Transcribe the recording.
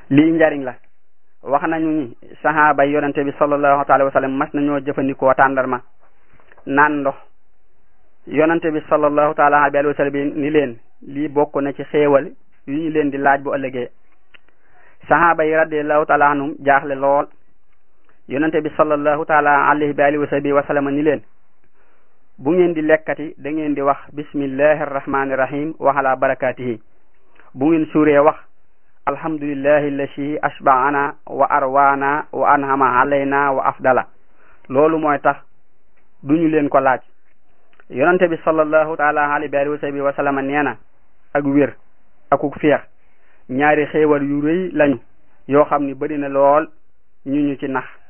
lii njariñ la wax nañu ni sahaaba yi yonente bi sallallahu alayhi wa sallam mas nañoo jëfandikoo tàndarma naan ndox yonente bi sallallahu taala alayhi wa sallam ni leen lii bokk na ci xéewal yu ñu leen di laaj bu ëllëgee sahaaba yi radiallahu taala anhum jaaxle lool yonente bi sallallahu taala alayhi wa sahbihi wa sallam ni leen bu ngeen di lekkati da ngeen di wax bismillahi arrahmani rahim wa ala barakatihi bu ngeen suuree wax alhamdulillahi allati ashbaana wa arwaana wa anhama alayna wa afdala loolu mooy tax duñu leen ko laaj yonente bi sallallahu taala alayhi wa sahbihi wa sallam nee na ak wér akuk féex ñaari xéewal yu rëy lañu yoo xam ni bari na lool ñu ñu ci nax